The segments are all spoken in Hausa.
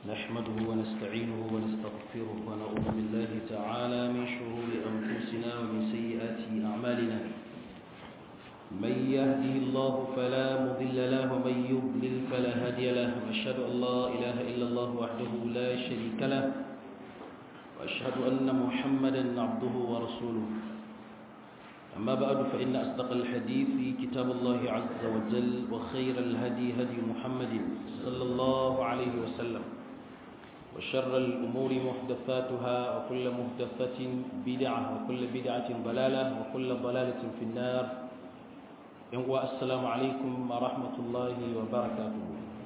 نحمده ونستعينه ونستغفره ونعوذ بالله تعالى من شرور أنفسنا ومن سيئات أعمالنا من يهده الله فلا مضل له ومن يضلل فلا هادي له وأشهد أن لا إله إلا الله وحده لا شريك له وأشهد أن محمدا عبده ورسوله أما بعد فإن أصدق الحديث كتاب الله عز وجل وخير الهدي هدي محمد صلى الله عليه وسلم وشر الأمور محدثاتها وكل محدثة بدعة وكل بدعة ضلالة وكل ضلالة في النار السلام عليكم ورحمة الله وبركاته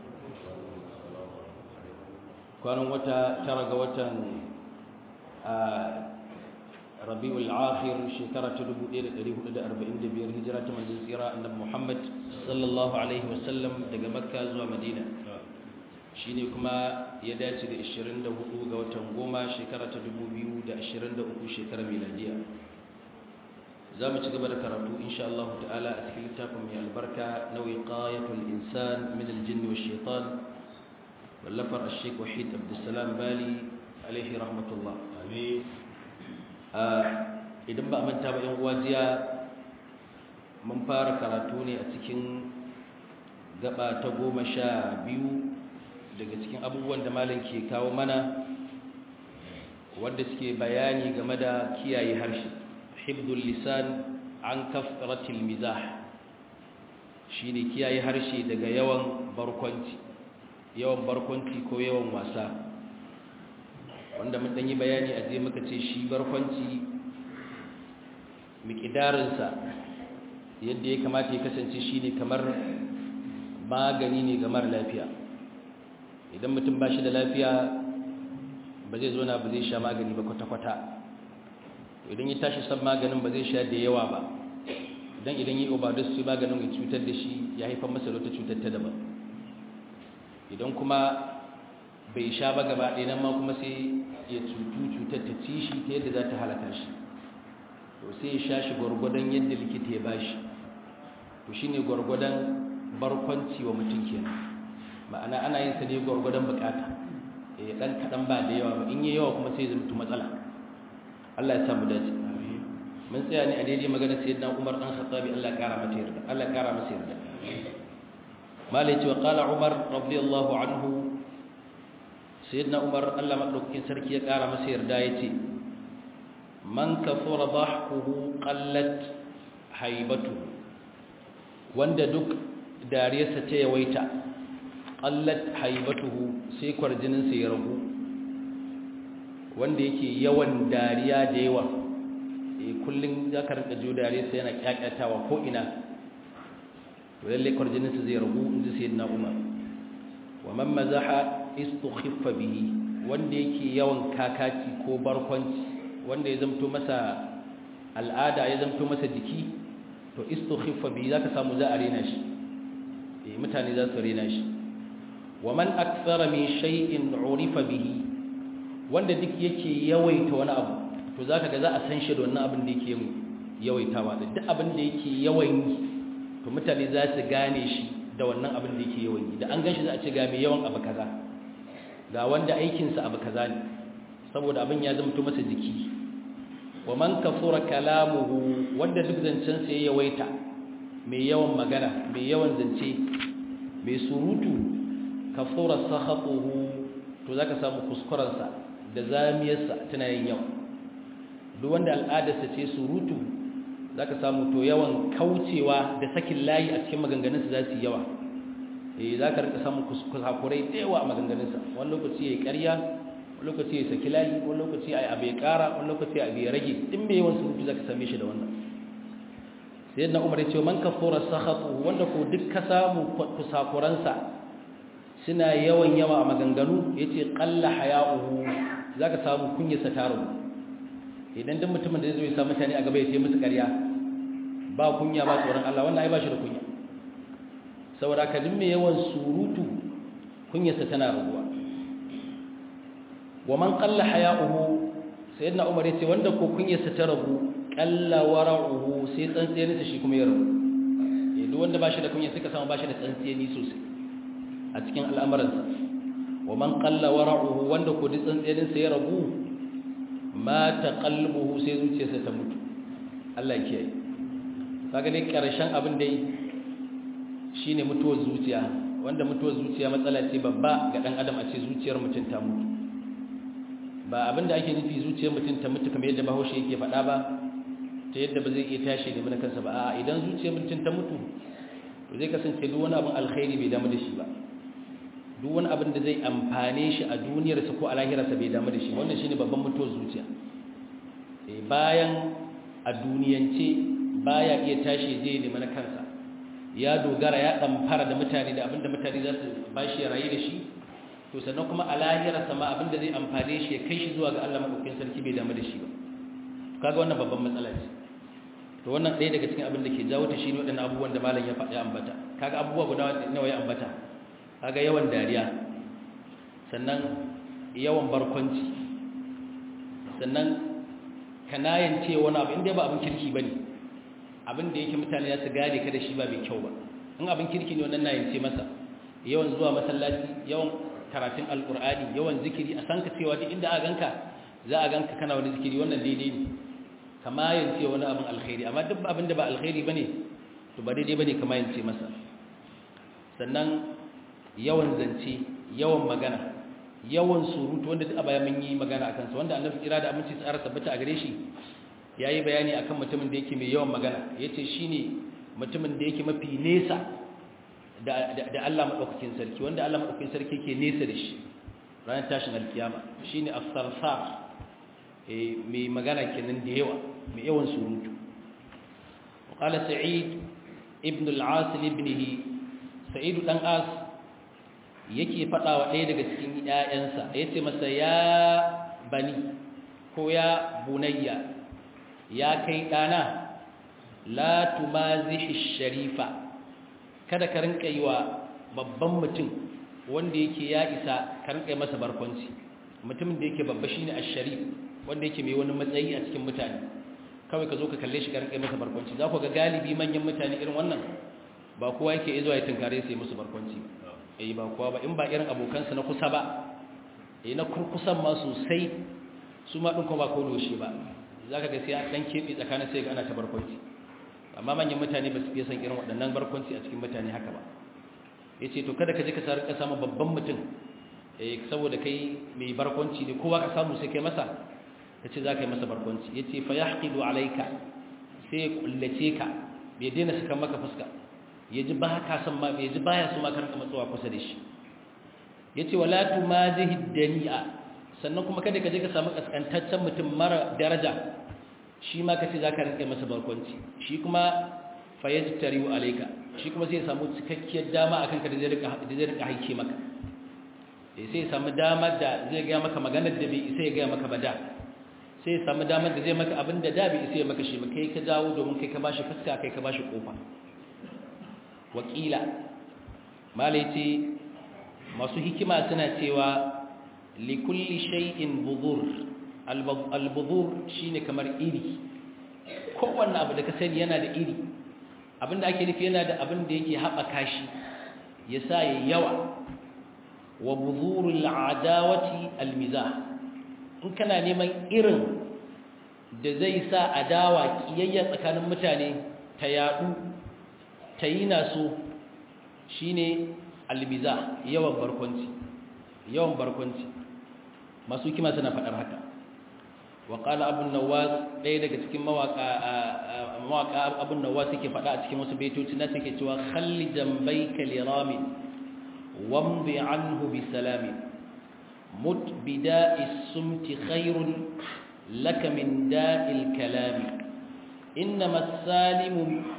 كانوا وتا ترى وتا rabi'ul akhir shekara ta 1445 hijira ta manzon tsira annabi Muhammad sallallahu alaihi wasallam daga Makka zuwa Madina shine kuma ya dace da 24 ga watan goma shekara ta 2023 shekarar miladiya zamu ci gaba da karatu insha Allah ta'ala a cikin littafin mai albarka na wiqayatul insan min al-jinn wash shaitan wallafar ash-shaykh wahid abdussalam bali alaihi rahmatullah amin idan ba a manta ba yan uwa jiya mun fara karatu ne a cikin gaba ta goma sha biyu daga cikin abubuwan da malam ke kawo mana wadda suke bayani game da kiyaye harshe hibdul lisan an kafratil mizah shine kiyaye harshe daga yawan barkwanci yawan barkwanci ko yawan wasa wanda mun yi bayani a je muka ce shi barkwanci miƙidarinsa yadda ya kamata ya kasance shi ne kamar magani ne ga mara lafiya idan mutum ba shi da lafiya ba zai zo na ba zai sha magani ba kwata-kwata idan ya tashi san maganin ba zai sha da yawa ba idan idan yi obadus sai maganin ya cutar da shi ya haifar masa wata cutar ta daban idan kuma bai sha ba gaba ɗaya nan ma kuma sai ya cutu cutar ta ci shi ta yadda za ta halaka shi to sai ya sha shi gwargwadon yadda likita ya ba shi to shi ne gwargwadon barkwanci wa mutum kenan ma'ana ana yin sa ne gwargwadon bukata ya ɗan kaɗan ba da yawa ba in yi yawa kuma sai ya zama matsala Allah ya samu dace mun tsaya ne a daidai magana sayyidina Umar dan Khattabi Allah ya kara masa yarda Allah ya kara masa yarda malai ce wa qala Umar radiyallahu anhu sayyidina umar Allah madaukakin sarki ya kara masa yarda yace man kafara dhahkuhu qallat haibatu wanda duk dariyarsa ta yawaita qallat haibatuhu sai kwarjinin sa ya ragu wanda yake yawan dariya da yawa eh kullun zaka rinka jo dariyarsa yana kyakkyatawa ko ina to lalle kwarjinin sa zai ragu inji sayyidina umar wa man mazaha istukhiffa bihi wanda yake yawan kakaci ko barkwanci wanda ya zamto masa al'ada ya zamto masa jiki to istukhiffa bihi zaka samu za a rena shi eh mutane za su rena shi wa man akthara min shay'in urifa bihi wanda duk yake yawaita wani abu to zaka ga za a san shi da wannan abin da yake yawaitawa da duk abin da yake yawan yi to mutane za su gane shi da wannan abin da yake yawan yi da an gan shi za a ce ga mai yawan abu kaza ga wanda aikinsa abu kaza ne saboda abin ya zamto masa jiki wa man kafura kalamuhu wanda duk zancen sa ya yawaita mai yawan magana mai yawan zance mai surutu kafura sakhatuhu to zaka samu kuskuren sa da zamiyarsa tana yin yawa duk wanda al'adarsa ce surutu zaka samu to yawan kaucewa da sakin layi a cikin maganganunsa za su yi yawa eh za ka rika samun kusakurai da yawa a maganganunsa wani lokaci ya yi ƙarya wani lokaci ya saki layi wani lokaci ya abu ya ƙara wani lokaci ya abu ya rage in mai yawan surutu za ka same shi da wannan sai yadda umar ya ce man kafura sakhatu wanda ko duk ka samu kusakuransa suna yawan yawa a maganganu ya ce ƙalla haya'uhu za ka samu kunyarsa ta rabu idan duk mutumin da zai zo ya sa mutane a gaba ya ce musu ƙarya ba kunya ba tsoron Allah wannan ai ba shi da kunya saboda ka mai yawan surutu kunyarsa tana raguwa wa man qalla haya'uhu sayyidina umar yace wanda ko kunyarsa ta ragu qalla wara'uhu sai tsantseninsa shi kuma ya ragu eh duk wanda bashi da kunya suka samu bashi da tsantseni sosai a cikin al'amuransa wa man qalla wara'uhu wanda ko tsantsenin sa ya rabu ma taqallubuhu sai zuciyarsa ta mutu Allah ya kiyaye kaga dai karshen abin dai shine mutuwar zuciya wanda mutuwar zuciya matsala ce babba ga dan adam a ce zuciyar mutum ta mutu ba abin da ake nufi zuciyar mutum ta mutu kamar yadda bahaushe yake faɗa ba ta yadda ba zai iya tashi da mana kansa ba a idan zuciyar mutum ta mutu to zai kasance duk wani abin alkhairi bai damu da shi ba duk wani abin da zai amfane shi a duniyarsa ko a lahirarsa bai damu da shi wannan shine babban mutuwar zuciya bayan a duniyance baya iya tashi zai nemi na kansa ya dogara ya fara da mutane da abinda mutane za su bashi ya rayu da shi to sannan kuma a lahirarsa ma abinda zai amfane shi ya kai shi zuwa ga Allah madaukakin sarki bai damu da shi ba kaga wannan babban matsala ce to wannan ɗaya daga cikin abin da ke jawo ta shine waɗannan abubuwan da malam ya faɗi ambata kaga abubuwa guda nawa ya ambata kaga yawan dariya sannan yawan barkwanci sannan kanayan ce wani abu inda ba abin kirki bane abin da yake mutane za su gane ka da shi ba mai kyau ba in abin kirki ne wannan nayin ce masa yawan zuwa masallaci yawan karatun alkur'ani yawan zikiri a san ka cewa duk inda a ganka za a ganka kana wani zikiri wannan daidai ne kama yance wani abin alkhairi amma duk abin da ba alkhairi bane to ba daidai bane kama yance masa sannan yawan zance yawan magana yawan surutu wanda duk a baya mun yi magana akan sa wanda annabi kira da aminci tsara tabbata a gare shi yayi bayani akan mutumin da yake mai yawan magana yace shine mutumin da yake mafi nesa da da Allah madaukakin sarki wanda Allah madaukakin sarki yake nesa da shi ranar tashin alkiyama shine as-sarsar eh mai magana kenan da yawa mai yawan surutu وقال سعيد ابن العاص لابنه سعيد دان عاص yake faɗa wa ɗaya daga cikin ‘ya'yansa ya ce masa ya bani ko ya bunayya ya kai ɗana la tumazihi sharifa kada ka rinka yi wa babban mutum wanda yake ya isa ka rinka yi masa barkwanci mutumin da yake babba shine ash-sharif wanda yake mai wani matsayi a cikin mutane kawai ka zo ka kalle shi ka rinka yi masa barkwanci za ku ga galibi manyan mutane irin wannan ba kowa yake zuwa ya tunkare sai musu barkwanci ba eh ba kowa ba in ba irin abokansa na kusa ba eh na kurkusan ma sosai su ma din ko ba ko doshi ba zaka ga sai dan kebe tsakanin sai ga ana ta barkwanci amma manyan mutane ba su fiye san irin waɗannan barkwanci a cikin mutane haka ba yace to kada ka je ka samu ka samu babban mutum eh saboda kai mai barkwanci ne kowa ka samu sai kai masa kace za ka yi masa barkwanci yace fa yahqidu alayka sai kullace ka bai daina saka maka fuska yaji ba ka san ma yaji baya so ma ka rinka matsuwa kusa da shi yace wala tumazihi dani'a sannan kuma kada ka je ka samu kaskantaccen mutum mara daraja shi ma kace za ka rinka masa barkwanci shi kuma fa yajtariu alayka shi kuma sai ya samu cikakkiyar dama akan ka da zai rika da zai rika haike maka sai ya samu damar da zai ga maka maganar da bai isa ya ga maka ba da sai ya samu damar da zai maka abin da da bai isa ya maka shi ba kai ka jawo domin kai ka bashi fuska kai ka bashi kofa wakila malai masu hikima suna cewa likulli shay'in budur al-budur shine kamar iri kowanne abu da ka sani yana da iri abinda ake nufi yana da abin da yake haɓaka shi ya sa ya yawa wa buzurul adawati al-mizah in kana neman irin da zai sa adawa kiyayya tsakanin mutane ta yadu ta yi naso shine albiza yawan barkwanci yawan barkwanci masu kima suna faɗar haka wa qala abu nawas ɗaya daga cikin mawaka mawaka abu nawas yake faɗa a cikin wasu baitoci na take cewa khalli jambayka liramin wamdi anhu bi salamin مت بداء السمت خير لك من داء الكلام إنما السالم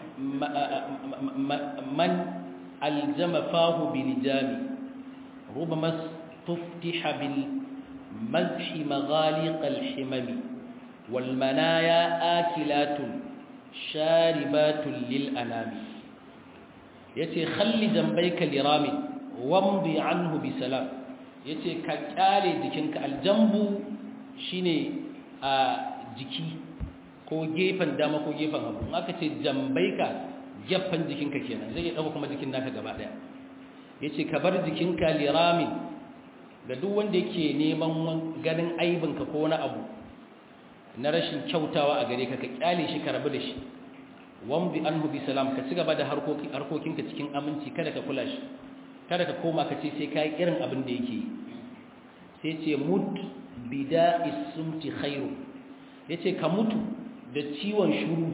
من ألزم فاه بلجام ربما استفتح بالمزح مغالق الحمم والمنايا آكلات شاربات للأنام يتي خل جنبيك لرام وامضي عنه بسلام ya ce ka kyale jikinka aljambu shine a jiki ko gefen dama ko gefen hagu aka ce jambaika gefen jikinka kenan zai iya ɗauka kuma jikin naka gaba ɗaya ya ce ka bar jikinka liramin ga duk wanda yake neman ganin aibinka ko wani abu na rashin kyautawa a gare ka ka kyale shi ka rabu da shi wambi anhu bi salam ka ci gaba da harkokinka cikin aminci kada ka kula shi kada ka koma ka ce sai ka yi irin abin da yake yi sai ce mut bida isumti khairu ya ce ka mutu da ciwon shuru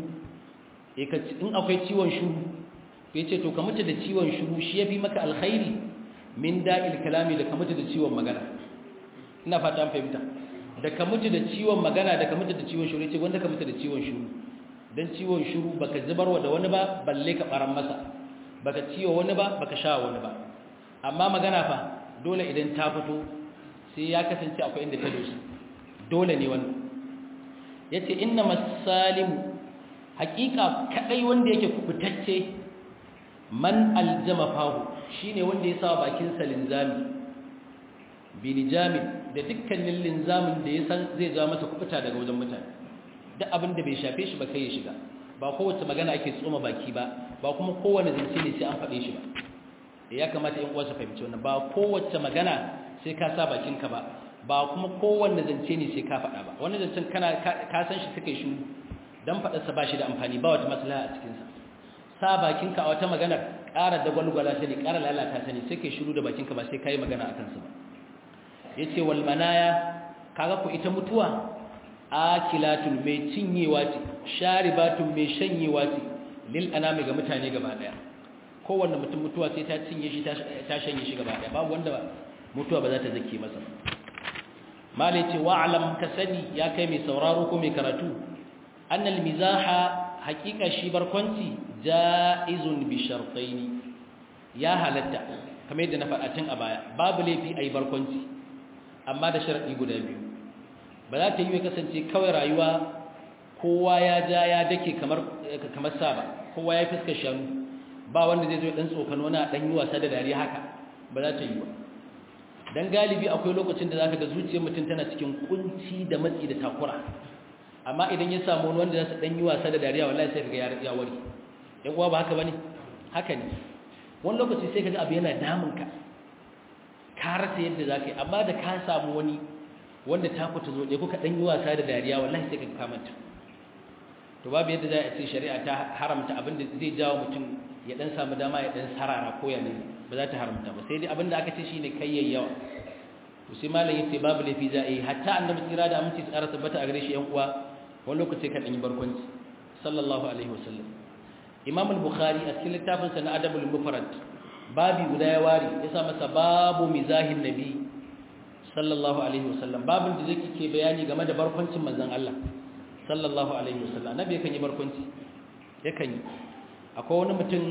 in akwai ciwon shuru ya ce to ka mutu da ciwon shuru shi ya fi maka alkhairi min da'il kalami da ka mutu da ciwon magana ina fata an fahimta da ka mutu da ciwon magana da ka mutu da ciwon shuru ya ce wanda ka mutu da ciwon shuru don ciwon shuru baka zubarwa da wani ba balle ka baran masa baka ciwo wani ba baka sha wani ba amma magana fa dole idan ta fito sai ya kasance akwai inda ta dosa dole ne wannan yace inna masalimu haqiqa kadai wanda yake kubutacce man aljama fahu shine wanda ya sa bakin sa linzami bilijamin da dukkanin linzamin da ya san zai ja masa kubuta daga wajen mutane duk abin da bai shafe shi ba kai ya shiga ba kowace magana ake tsoma baki ba ba kuma kowane zance ne sai an faɗe shi ba ya kamata in uwarsa fahimci wannan ba kowace magana sai ka sa bakinka ba ba kuma kowanne zance ne sai ka faɗa ba wani zancen kana ka san shi suka yi shuru dan faɗarsa ba shi da amfani ba wata maslaha a cikinsa sa bakinka a wata maganar ƙara da gwalgwala ta ne ƙara lalata ta ne sai kai shuru da bakinka ba sai ka yi magana a kansa ba ya ce wal manaya kaga ku ita mutuwa akilatun mai cinyewa ce sharibatun mai shanyewa ce lil anami ga mutane gaba daya kowanne mutum mutuwa sai ta cinye shi ta shanye shi gaba daya babu wanda mutuwa ba za ta zake masa malai ce wa'alam ka sani ya kai mai sauraro ko mai karatu annal mizaha haƙiƙa shi barkwanci ja'izun bi shartaini ya halatta kamar yadda na faɗa tun a baya babu laifi ayi barkwanci amma da sharadi guda biyu ba za ta yi ya kasance kawai rayuwa kowa ya ja ya dake kamar kamar saba kowa ya fuskar shanu ba wanda zai zo dan tsokano na dan yi wasa da dariya haka ba za ta yi ba dan galibi akwai lokacin da zaka ga zuciyar mutum tana cikin kunci da matsi da takura amma idan ya samu wani wanda zai dan yi wasa da dariya wallahi sai kaga ya wari yan uwa ba haka bane haka ne wani lokaci sai kaga abu yana damun ka ka rasa yadda zaka yi amma da ka samu wani wanda ta ku ta zo kuka dan yi wasa da dariya wallahi sai kaga kamanta to babu yadda za a ce shari'a ta haramta abin da zai jawo mutum ya dan samu dama ya dan sarara ko ya ne ba za ta haramta ba sai dai abin da aka ce shine kai yawa to sai malam yace babu lafi za a yi hatta annabi tsira da aminci tsara tabbata a gare shi yan uwa wani lokaci ka dan yi barkwanci sallallahu alaihi wasallam imam al-bukhari a cikin littafin sa na adabul mufrad babi guda ya wari ya sa masa babu mizahin nabi sallallahu alaihi wasallam babin da zai ke bayani game da barkwancin manzon Allah sallallahu alaihi wasallam nabi yakan yi barkwanci yakan yi akwai wani mutum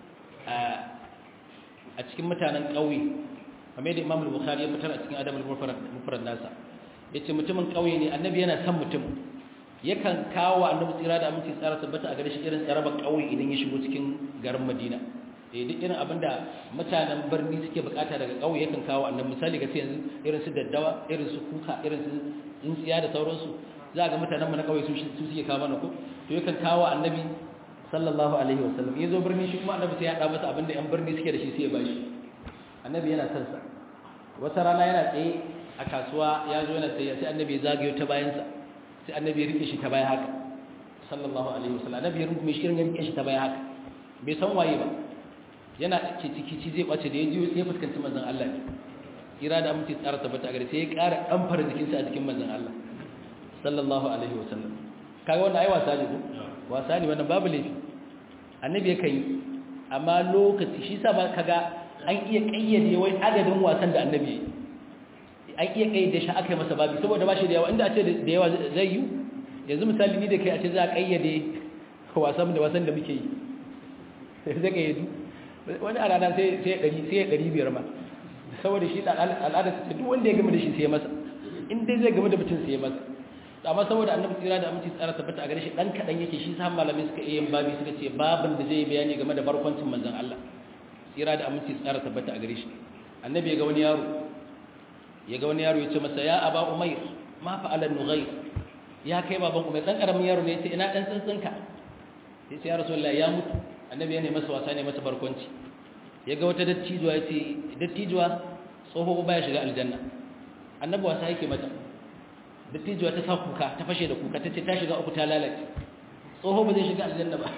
a cikin mutanen ƙauye kamar da Imam Bukhari ya fitar a cikin Adabul Mufrad nasa yace mutumin ƙauye ne annabi yana son mutum yakan kawo annabi tsira da aminci tsara tabbata a gare shi irin tsarabar ƙauye idan ya shigo cikin garin Madina eh duk irin abinda mutanen birni suke bukata daga ƙauye yakan kawo annabi misali ga yanzu irin su daddawa irin su kuka irin su tsintsiya da sauransu za ga mutanen mu na ƙauye su suke kawo mana ko to yakan kawo annabi sallallahu alaihi wasallam yazo birni shi kuma annabi sai ya da masa abinda yan birni suke da shi sai ya bashi annabi yana son sa wata rana yana tsaye a kasuwa ya zo yana tsaye sai annabi ya zagayo ta bayan sa sai annabi ya rike shi ta baya haka sallallahu alaihi wasallam annabi ya rungume shi ya rike shi ta baya haka bai san waye ba yana kici kici zai kwace da ya ji sai fuskanci manzon Allah ne kira da aminci tsara tabbata a gare sai ya ƙara ɗanfara jikinsa a jikin manzon Allah sallallahu alaihi wasallam kaga wannan ai wasa ne ko wasa ne wannan babu laifi annabi yakan yi amma lokaci shi sa ba kaga an iya kayyade wai adadin wasan da annabi an iya kayyade shi aka yi masa babu saboda ba shi da yawa inda a ce da yawa zai yi yanzu misali ni da kai a ce za a kayyade wasan da wasan da muke yi sai zai kayyadu wani a rana sai ya ɗari biyar ma saboda shi al'adar ta duk wanda ya gama da shi sai ya masa in dai zai gama da mutum sai ya masa amma saboda annabi tsira da aminci tsara tabbata a gare shi dan kadan yake shi sa malamai suka iya yin babi suka ce babin da zai bayani game da barkwancin manzon Allah tsira da aminci tsara tabbata a gare shi annabi ya ga wani yaro ya ga wani yaro ya ce masa ya aba umayr ma fa'ala nughayr ya kai baban umayr dan karamin yaro ne ya ce ina dan tsintsinka ya ce ya rasulullahi ya mutu annabi ya ne masa wasa ne masa barkwanci ya ga wata dattijuwa ya ce dattijuwa tsoho ba ya shiga aljanna annabi wasa yake mata dattijuwa ta sa kuka ta fashe da kuka ta ce ta shiga uku ta lalace tsoho ba zai shiga aljanna ba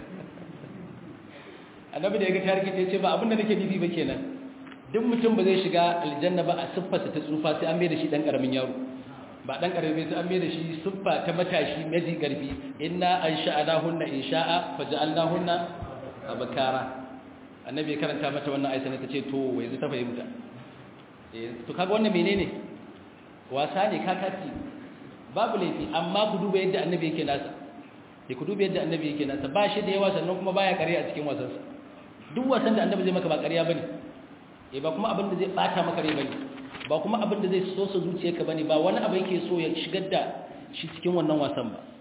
annabi da ya ga tarihi ta ce ba abinda nake nufi ba kenan duk mutum ba zai shiga aljanna ba a siffarsa ta tsufa sai an mai da shi dan karamin yaro ba dan karami sai an mai da shi siffa ta matashi maji garbi inna ansha'nahunna insha'a faj'alnahunna abkara annabi ya karanta mata wannan ayata ne tace to yanzu ta fahimta eh to kaga wannan menene wasa ne kakati babu laifi amma ku duba yadda annabi yake nasa eh ku duba yadda annabi yake nasa ba shi da yawa sannan kuma baya ƙarya a cikin wasansa duk wasan da annabi zai maka ba ƙarya bane eh ba kuma abin da zai bata maka rai bane ba kuma abin da zai so sa zuciyarka bane ba wani abu yake so ya shigar da shi cikin wannan wasan ba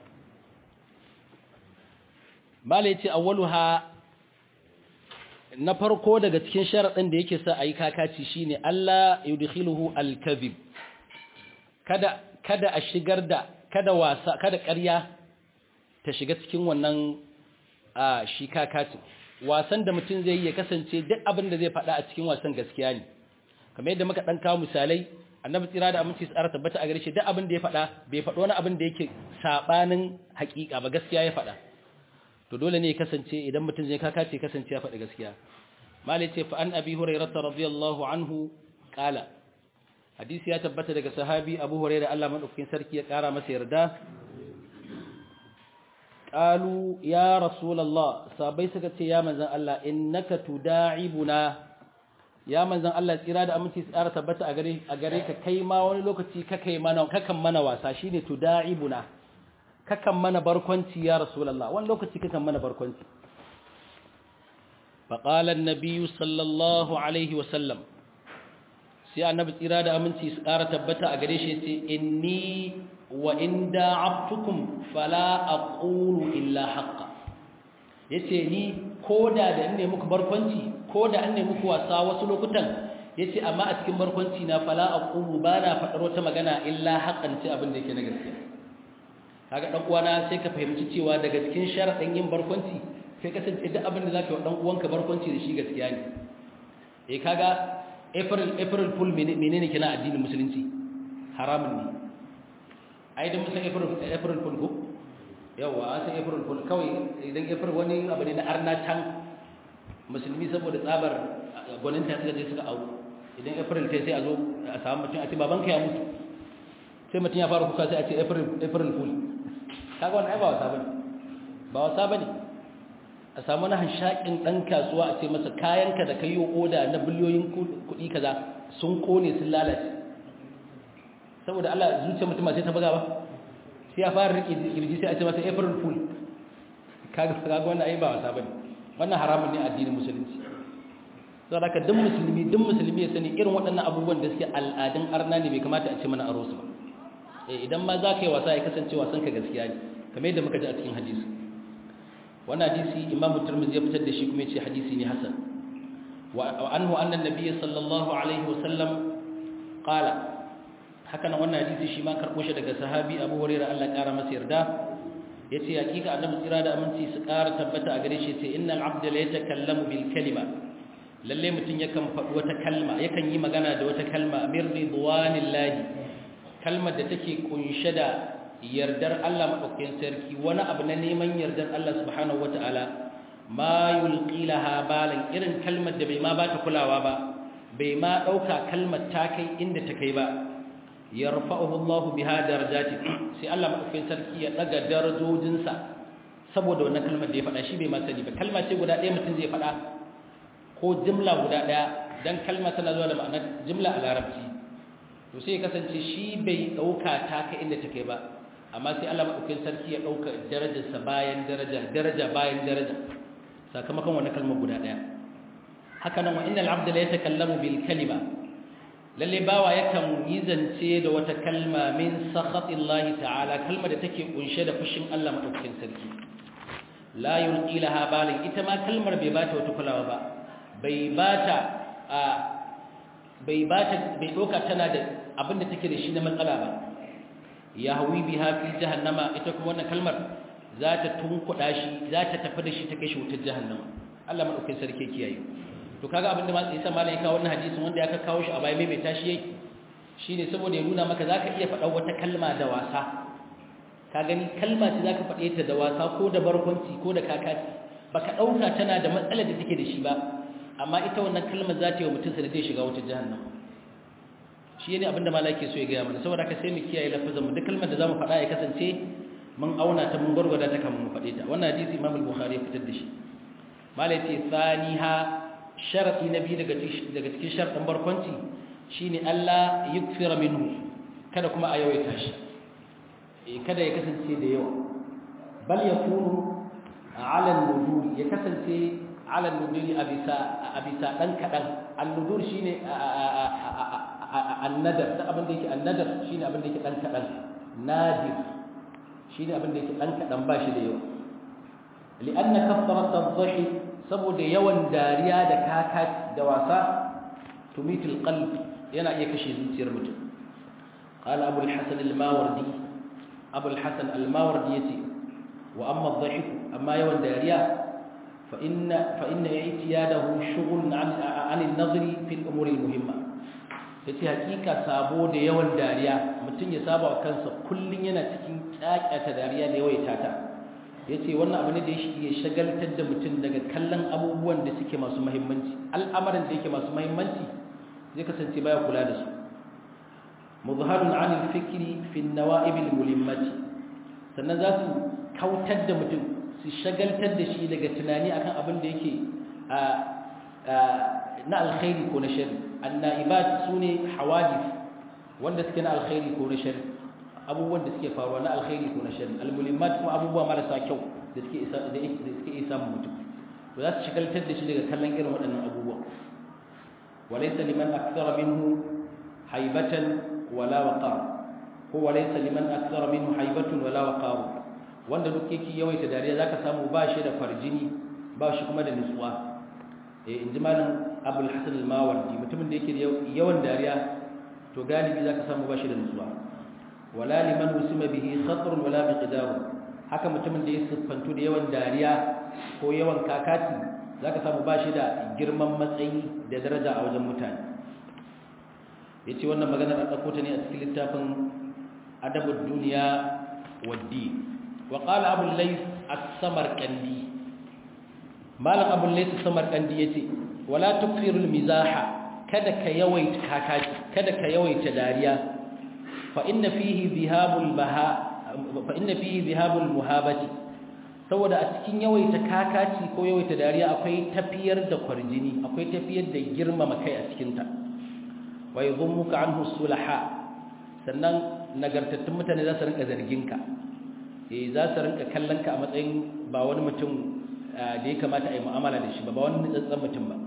mala yace awwaluha na farko daga cikin sharadin da yake sa ayi kakaci shine Allah yudkhiluhu al-kadhib kada kada a shigar da kada wasa kada ƙarya ta shiga cikin wannan a shi kakacin wasan da mutum zai yi ya kasance duk abin da zai faɗa a cikin wasan gaskiya ne kamar yadda muka ɗan kawo misalai annabi tsira da aminci tsara tabbata a gare shi duk abin da ya faɗa bai faɗo wani abin da yake saɓanin haƙiƙa ba gaskiya ya faɗa to dole ne ya kasance idan mutum zai kakace kasance ya faɗi gaskiya malai ce fa an abi hurairah radiyallahu anhu qala hadisi ya tabbata daga sahabi abu hurairah Allah madaukakin sarki ya ƙara masa yarda qalu ya rasulullah sabai suka ce ya manzon Allah innaka tuda'ibuna ya manzon Allah tsira da aminci tsara tabbata a gare a gare ka kai ma wani lokaci kakai mana kakan mana wasa shine tuda'ibuna kakan mana barkwanci ya rasulullah wani lokaci kakan mana barkwanci faqala an-nabiy sallallahu alaihi wa sallam sai annabi tsira da aminci tsara tabbata a gare shi yace inni wa in da'abtukum fala aqulu illa haqqa yace ni koda da ne muku barkwanci koda an ne muku wasa wasu lokutan yace amma a cikin barkwanci na fala aqulu bana fadar wata magana illa haqqan ce abin da yake na gaskiya kaga dan uwana sai ka fahimci cewa daga cikin sharadin yin barkwanci sai kasance duk abin da zaka yi dan uwanka barkwanci da shi gaskiya ne eh kaga april april fool menene kina addinin musulunci haramun ne ai da musan april april fool ko yawa an san april fool kawai idan april wani abu ne na arna can musulmi saboda tsabar gwaninta suka je suka au idan april sai sai a zo a samu mutum a ce babanka ya mutu sai mutum ya fara kuka sai a ce april april fool kaga wannan ai ba wasa bane ba wasa bane a samu na hanshakin dan kasuwa a ce masa kayanka da kayo oda na biliyoyin kuɗi kaza sun kone sun lalace saboda Allah zuciya mutum sai ta buga ba sai ya fara rike kirji sai a ce masa april fool kaga kaga wannan ai ba wasa bane wannan haramun ne addinin musulunci saboda haka duk musulmi duk musulmi ya sani irin waɗannan abubuwan da suke al'adun arna ne bai kamata a ce mana aro su ba eh idan ma za ka yi wasa ya kasance wasan ka gaskiya ne kamar yadda muka ji a cikin hadisi wannan hadisi imam turmizi ya fitar da shi kuma ya ce hadisi ne hasan wa anhu anna nabiyyi sallallahu alaihi wa sallam qala haka nan wannan hadisi shi ma karbo shi daga sahabi Abu Hurairah Allah kara masa yarda yace hakika annabi tsira da aminci su kara tabbata a gare shi yace innal abda la yatakallamu bil kalima lalle mutun yakan faɗi wata kalma yakan yi magana da wata kalma mir ridwanillahi kalmar da take kunshe da yardar Allah madaukakin sarki wani abu na neman yardar Allah subhanahu wataala ma yulqilaha balan irin kalmar da bai ma bata kulawa ba bai ma dauka kalmar ta kai inda ta kai ba yarfa'uhu Allah biha darajati sai Allah madaukakin sarki ya daga darajojinsa saboda wannan kalmar da ya faɗa shi bai ma sani ba kalma ce guda ɗaya mutum zai faɗa ko jimla guda ɗaya dan kalma tana zuwa da ma'anar jimla a larabci to sai ya kasance shi bai dauka ta kai inda ta kai ba amma sai Allah madaukakin sarki ya dauka darajarsa bayan daraja daraja bayan daraja sakamakon wannan kalmar guda ɗaya haka nan wa innal abda la yatakallamu bil kalima lalle bawa yakan yi zance da wata kalma min sakhatillahi ta'ala kalma da take kunshe da fushin Allah madaukakin sarki la yulqi laha balin ita ma kalmar bai bata wata kulawa ba bai bata a bai bata bai doka tana da abinda take da shi na matsala ba yahwi biha fi jahannama ita kuma wannan kalmar za ta tunkuda shi za ta tafi da shi ta kai shi wutar jahannama Allah madaukakin sarki kiyaye to kaga abinda ma isa malam ya kawo wannan hadisin wanda ya kawo shi a baya mai tashi yayi shine saboda ya nuna maka zaka iya faɗa wata kalma da wasa ka gani kalma ce zaka faɗe ta da wasa ko da barkwanci ko da kakaci baka dauka tana da matsalar da take da shi ba amma ita wannan kalmar za ta yi wa mutum sai zai shiga wata jahannam shi ne abinda malam yake so ya gaya mana saboda haka sai mu kiyaye lafazin mu duk kalmar da zamu faɗa ya kasance mun auna ta mun gwargwada ta kamar mu faɗe ta wannan hadisi Imam al-Bukhari ya fitar da shi malai ce thaniha sharati na biyu daga daga cikin sharadin barkwanci shine Allah yukfira minhu kada kuma a yawaita shi eh kada ya kasance da yawa bal yakunu ala an-nudur ya kasance ala an-nudur abisa abisa dan kadan an-nudur shine an-nadar da abin da yake an-nadar shine abin da yake dan kadan nadir shine abin da yake dan kadan ba shi da yawa li'anna kafarat adh-dhahi saboda yawan dariya da kaka da wasa tumitul qalb yana iya kashe zuciyar mutum qala abu al-hasan al-mawardi abu al-hasan al-mawardi yace wa amma adh-dhahik amma yawan dariya fa inna fa inna i'tiyadahu shughlun 'an 'an an-nadri fi al-umur al-muhimma yace hakika sabo da yawan dariya mutum ya saba wa kansa kullun yana cikin kyakkyata dariya da yawaita ta yace wannan abu ne da ya shagaltar da mutum daga kallon abubuwan da suke masu muhimmanci al'amarin da yake masu muhimmanci zai kasance baya kula da su muzharun 'an al-fikri fi an-nawa'ib al-mulimmati sannan za su kautar da mutum su shagaltar da shi daga tunani akan abin da yake na alkhairi ko na shari anna'ibat sune hawadith wanda suke na alkhairi ko na shari abubuwan da suke faruwa na alkhairi ko na shari almulimmat kuma abubuwa marasa kyau da suke isa da suke isa mutum to za su shagaltar da shi daga kallon irin waɗannan abubuwa walaysa liman akthara minhu haibatan wala waqar ko walaysa liman akthara minhu haibatun wala waqar wanda duk yake yawaita dariya zaka samu ba shi da farjini ba shi kuma da nutsuwa eh inji malam abul hasan al-mawardi mutumin da yake yawan dariya to galibi zaka samu ba shi da nutsuwa wala liman usima bihi khatr wala miqdar haka mutumin da ya siffantu da yawan dariya ko yawan kakati zaka samu ba shi da girman matsayi da daraja a wajen mutane yace wannan magana an dauko ta ne a cikin littafin adabud dunya wad-din وقال أبو الليث السمرقندي مالك أبو الليث السمرقندي يتي ولا تكثر المزاح kada ka yawaita kakaki kada ka yawaita dariya fa inna fihi dhihabul baha fa inna fihi dhihabul muhabati saboda a cikin yawaita kakaci ko yawaita dariya akwai tafiyar da kwarjini akwai tafiyar da girmama kai a cikin ta wa yadhummuka anhu sulaha sannan nagartattun mutane za su rinka zargin ka eh za su rinka kallon ka a matsayin ba wani mutum da ya kamata a yi mu'amala da shi ba ba wani nutsatsen mutum ba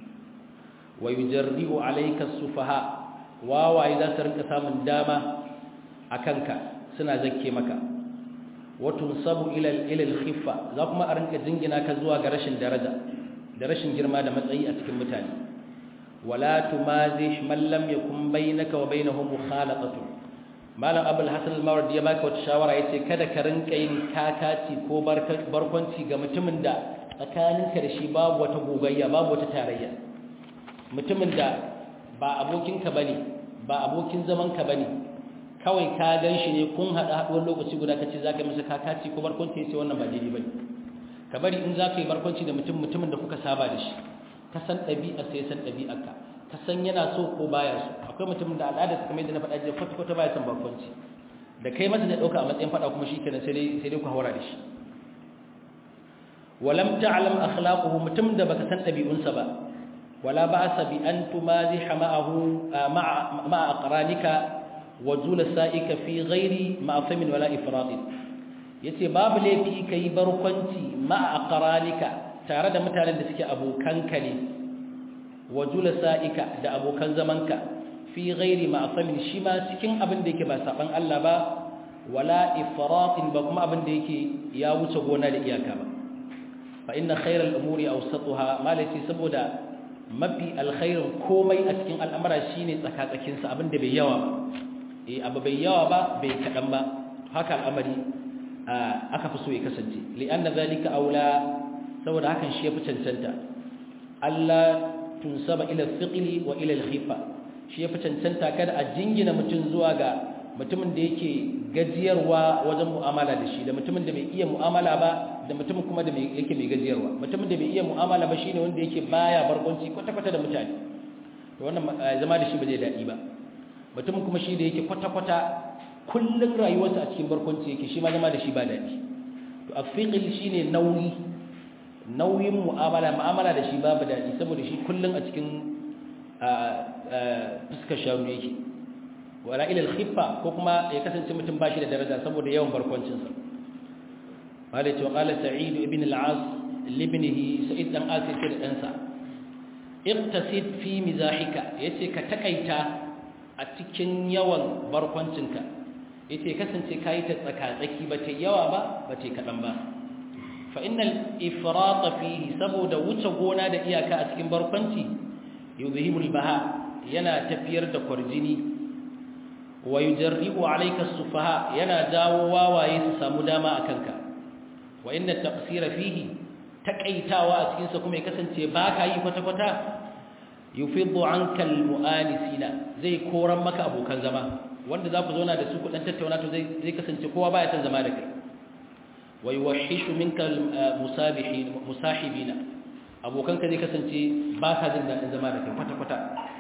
wa yujarri'u alayka sufaha wawaye za su rinka samun dama a kanka suna zakke maka wa tunsabu ila ila al-khiffa za kuma a rinka jingina ka zuwa ga rashin daraja da rashin girma da matsayi a cikin mutane wala tumazih man lam yakun bainaka wa bainahu mukhalatatu malam abul hasan al-mawardi ya baka wata shawara yace kada ka rinka yin kakaci ko barkwanci ga mutumin da tsakaninka da shi babu wata gogayya babu wata tarayya mutumin da ba abokinka bane ba abokin zamanka bane kawai ka gan shi ne kun hada haduwar lokaci guda kace zaka masa kakaci ko barkwanci yace wannan ba daidai bane ka bari in zaka yi barkwanci da mutum mutumin da kuka saba da shi ka san ɗabi'a sai san ɗabi'arka ka san yana so ko baya so akwai mutumin da al'ada ta kamar yadda na faɗa jiya kwata kwata baya son barkwanci da kai masa da ɗauka a matsayin faɗa kuma shikenan sai dai sai dai ku haura da shi walam ta'lam akhlaquhu mutum da baka san ɗabi'unsa ba wala ba'sa bi an tumaziha ma'ahu ma'a ma'a aqranika wa jula sa'ika fi ghairi ma'asamin wala ifradin yace babu laifi kai barkwanci ma'a aqranika tare da mutanen da suke abokanka ne wa jula sa'ika da abokan zamanka fi ghairi ma'asamin shi ma cikin abin da yake ba saban Allah ba wala ifratin ba kuma abin da yake ya wuce gona da iyaka ba fa inna khairal umuri awsatuha malati saboda mafi alkhairin komai a cikin al'amara shine tsakatsakin sa abin da bai yawa ba eh abu bai yawa ba bai kadan ba haka al'amari aka fi so ya kasance li'anna zalika aula saboda hakan shi yafi cancanta Allah tunsaba ila thiqli wa ila al-khifa shi yafi cancanta kada a jingina mutum zuwa ga mutumin da yake gajiyarwa wajen mu'amala da shi da mutumin da bai iya mu'amala ba da mutumin kuma da yake mai gajiyarwa mutumin da bai iya mu'amala ba shine wanda yake baya barkwanci kwata-kwata da mutane to wannan zama da shi ba zai daɗi ba mutumin kuma shi da yake kwata-kwata kullun rayuwarsa a cikin barkwanci yake shi ma zama da shi ba daɗi to afiqil shine nauyi nauyin mu'amala mu'amala da shi babu daɗi saboda shi kullun a cikin fuskar shanu yake wala ila al-khiffa ko kuma ya kasance mutum bashi da daraja saboda yawan barkwancinsa malai ce qala sa'id ibn al-as libnihi sa'id dan as yake da ɗansa iqtasid fi mizahika yace ka takaita a cikin yawan barkwancinka yace kasance kai ta tsaka-tsaki ba ta yawa ba ba ta kadan ba fa innal ifrat fihi saboda wuce gona da iyaka a cikin barkwanci yuzhibul baha yana tafiyar da kwarjini wa yujarribu alayka as-sufaha yana dawo wawaye su samu dama akanka wa inna taqsira fihi takaitawa a cikin sa kuma ya kasance baka yi kwata kwata yufiddu anka al-mu'anisina zai koran maka abokan zama wanda za ku zauna da su ku dan tattauna to zai zai kasance kowa baya son zama da kai wa yuwahhishu minka al-musabihin musahibina abokanka zai kasance ba ka jin daɗin zama da kai kwata kwata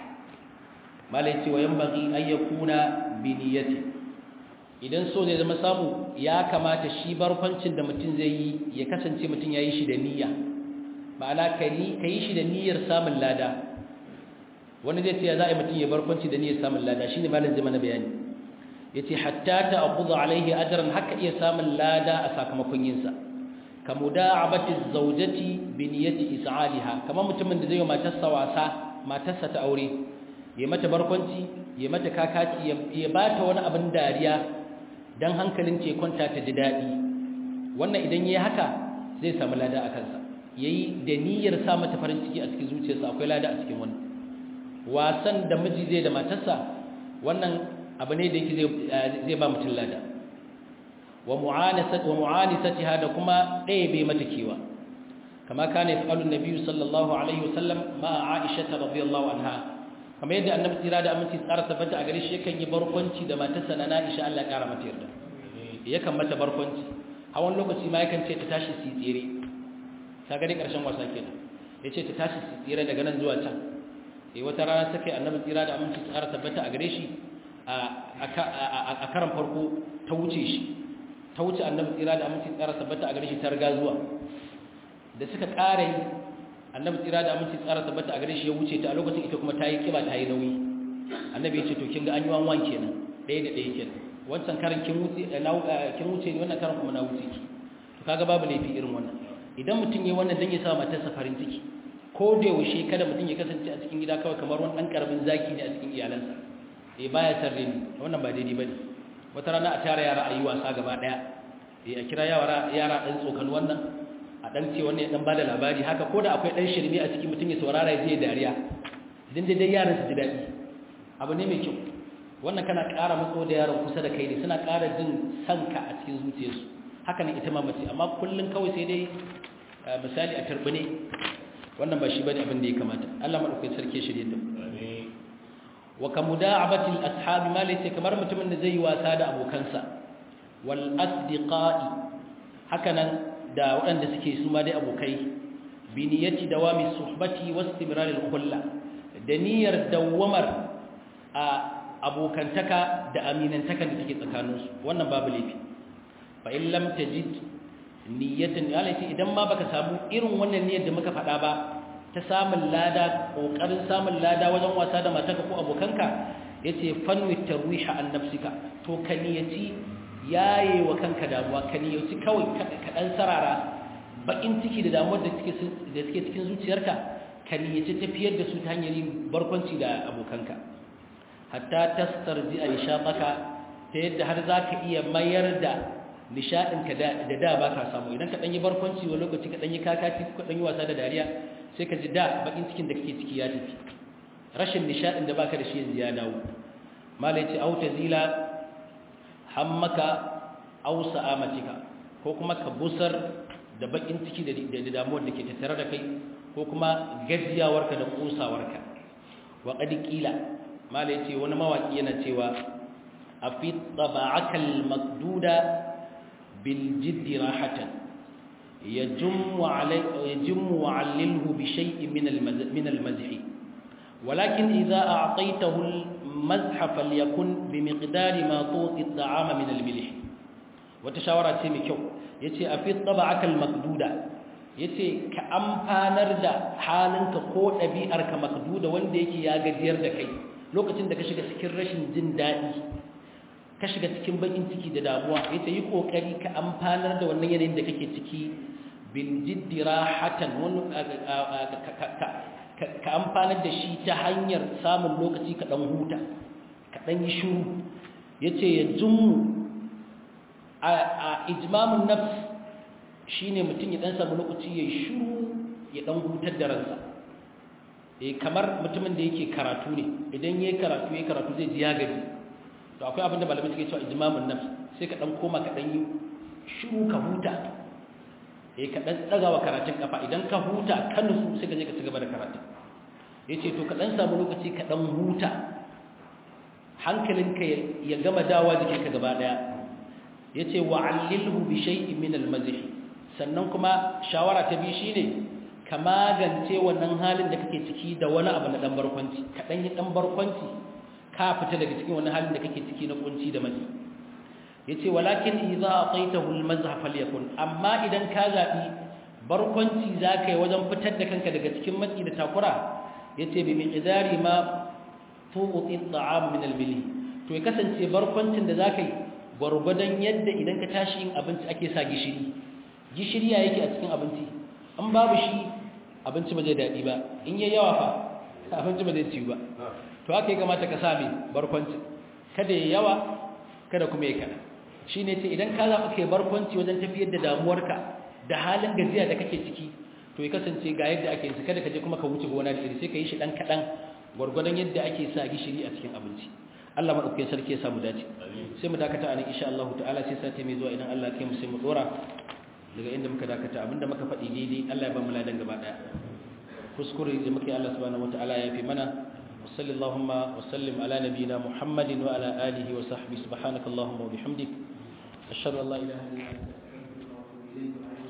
malai ce wa yambagi an yakuna bi niyyati idan so zai zama samu ya kamata shi barkwancin da mutum zai yi ya kasance mutum ya yi shi da niyya ma'ana ka yi shi da niyyar samun lada wani zai ce ya za a yi mutum ya barkwanci da niyyar samun lada shi ne malin zama na bayani ya ce hatta ta akuza alaihi ajaran haka iya samun lada a sakamakon yinsa ka muda abati zaujati bi niyyati is'aliha kamar mutumin da zai yi matarsa wasa matarsa ta aure ya mata barkwanci ya mata kakaci ya ba ta wani abin dariya don hankalin ce kwanta ta ji daɗi wannan idan ya yi haka zai samu lada a kansa ya yi da niyyar sa mata farin ciki a cikin zuciyarsa akwai lada a cikin wannan wasan da miji zai da matarsa wannan abu ne da yake zai ba mutum lada wa mu'anisatiha da kuma ɗaya bai mata kewa kama kana yaf'alu an-nabi sallallahu alaihi wasallam ma Aisha radhiyallahu anha kamar yadda annabi tsira da aminci tsara tabbata a gare shi yakan yi barkwanci da matarsa na Aisha Allah ya kara mata yarda yakan mata barkwanci a wani lokaci ma yakan ce ta tashi su tsire ta gani karshen wasa kenan yace ta tashi su tsire daga nan zuwa can eh wata rana take annabi tsira da aminci tsara tabbata a gare shi a karan farko ta wuce shi ta wuce annabi tsira da aminci tsara tabbata a gare shi ta riga zuwa da suka ƙara yi annabi tsira da aminci tsara tabbata a gare shi ya wuce ta a lokacin ita kuma ta yi kiba ta yi nauyi annabi ya ce to kin ga an yi wanwan kenan ɗaya da ɗaya kenan wancan karan kin wuce kin wuce ne wannan karan kuma na wuce ki to kaga babu laifi irin wannan idan mutum ya wannan dan ya sa matarsa farin ciki ko da yaushe kada mutum ya kasance a cikin gida kawai kamar wani ɗan karamin zaki ne a cikin iyalansa eh baya sarre ni wannan ba daidai bane wata rana a tara yara a yi wasa gaba ɗaya eh a kira yara yara ɗan tsokan wannan a dan ce wannan ya dan bada labari haka ko da akwai dan shirme a cikin mutum ya saurara ya je dariya idan dai dai yaran su ji dadi abu ne mai kyau wannan kana ƙara matso da yaron kusa da kai ne suna ƙara jin sanka a cikin zuciyarsu haka ne ita ma mace amma kullun kawai sai dai misali a turbine wannan ba shi bane abin da ya kamata Allah madaukakin sarki shirye da amin wa kamuda'abati al-ashab ma laysa kamar mutumin da zai yi wasa da abokansa wal asdiqai haka nan da waɗanda suke su ma dai abokai bi niyyati dawami suhbati wastimrar al-khulla da niyyar dawamar a abokantaka da aminantaka da take tsakaninsu wannan babu laifi fa in lam tajid niyyatan alati idan ma baka samu irin wannan niyyar da muka faɗa ba ta samun lada kokarin samun lada wajen wasa da matarka ko abokanka yace fanwi tarwiha an nafsika to ka niyyaci yaye wa kanka damuwa ka niyyaci kawai ka dan sarara bakin ciki da damuwar da suke da suke cikin zuciyarka ka niyyaci tafiyar da su ta hanyar yin barkwanci da abokanka hatta tastarji a nishaɗaka ta yadda har za ka iya mayar da nishaɗinka da da ba ka samu idan ka ɗan yi barkwanci wa lokaci ka ɗan yi kakaci ka ɗan yi wasa da dariya sai ka ji da bakin cikin da kake ciki ya tafi rashin nishaɗin da baka da shi yanzu ya dawo malai ce auta zila hammaka au sa'amatika ko kuma ka busar da bakin ciki da damuwar da ke tattare da kai ko kuma gajiyawarka da kosawarka wa qad qila mala yace wani mawaki yana cewa afi taba'akal makduda bil jiddi rahatan yajummu alay yajummu alilhu bi shay'in min al min al mazhi ولكن إذا أعطيته المزح فليكن بمقدار ما تعطي الطعام من الملح وتشاورات سيمي كيو yace a fi taba'aka al-makduda yace ka amfanar da halinka ko ɗabi'arka makduda wanda yake ya gajiyar da kai lokacin da ka shiga cikin rashin jin daɗi ka shiga cikin bakin ciki da damuwa yace yi kokari ka amfanar da wannan yanayin da kake ciki bil jiddi rahatan wani ka amfanar da shi ta hanyar samun lokaci ka dan huta ka dan yi shiru yace ya jummu a ijmamun nafs shine mutum ya dan samu lokaci ya shiru ya dan hutar da ransa eh kamar mutumin da yake karatu ne idan yayi karatu yayi karatu zai ji ya gaji to akwai abin da malamai suke cewa ijmamun nafs sai ka dan koma ka dan yi shiru ka huta eh ka dan daga wa karatun kafa idan ka huta ka nutsu sai ka je ka ci gaba da karatu yace to ka dan samu lokaci ka dan huta hankalinka ya gama dawa jikinka gaba daya yace wa'allilhu bi shay'in min al-mazh sannan kuma shawara ta bi shine ka magance wannan halin da kake ciki da wani abu na dan barkwanci ka dan yi dan barkwanci ka fita daga cikin wannan halin da kake ciki na kunci da matsi yace walakin idza ataitahu al-mazh falyakun amma idan ka zabi barkwanci zakai wajen fitar da kanka daga cikin matsi da takura yace bi miqdari ma tuqti at-ta'am min al-bilh to ya kasance barkwancin da zakai gwargwadon yadda idan ka tashi yin abinci ake sa gishiri gishiri ya yake a cikin abinci an babu shi abinci ba zai daɗi ba in yi yawa fa abinci ba zai ciwu ba to haka ya kamata ka sami barkwanci kada ya yawa kada kuma ya kana shi ne ce idan ka zaɓa kai barkwanci wajen tafiyar da damuwarka da halin gajiya da kake ciki to ya kasance ga yadda ake yi kada ka je kuma ka wuce gona da iri sai ka yi shi ɗan kaɗan gwargwadon yadda ake sa gishiri a cikin abinci Allah maɗaukakin sarki ya samu dace sai mu dakata a nan insha Allah ta'ala sai sati mai zuwa idan Allah kai mu sai mu dora daga inda muka dakata abinda muka faɗi daidai Allah ya ba mu ladan gaba daya kuskure da muke Allah subhanahu wataala ya fi mana wa sallallahu wa sallim ala nabiyyina Muhammadin wa ala alihi wa sahbihi subhanakallahumma wa bihamdik ashhadu an la ilaha illa anta astaghfiruka wa atubu ilayk